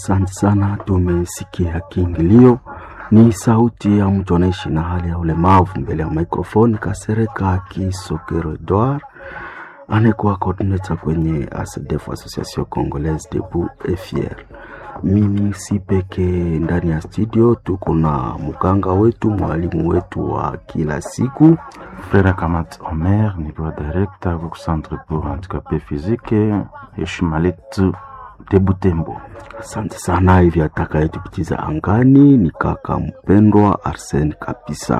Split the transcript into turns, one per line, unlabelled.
Asante sana, tumesikia kiingilio. Ni sauti ya mtu anaishi na hali ya ulemavu. Mbele ya mikrofoni Kasereka Kisokero Edouard anayekuwa coordinator kwenye ASDEF, Association Congolaise Debout et Fier. Mimi si peke ndani ya studio, tuko na mganga wetu, mwalimu wetu wa kila siku
Frère Kamat Omer nikiwa directeur ku centre pour handicapé physique heshima letu de Butembo.
Asante sana. Hivi atakayetupitisha angani ni kaka mpendwa Arsene Kapisa.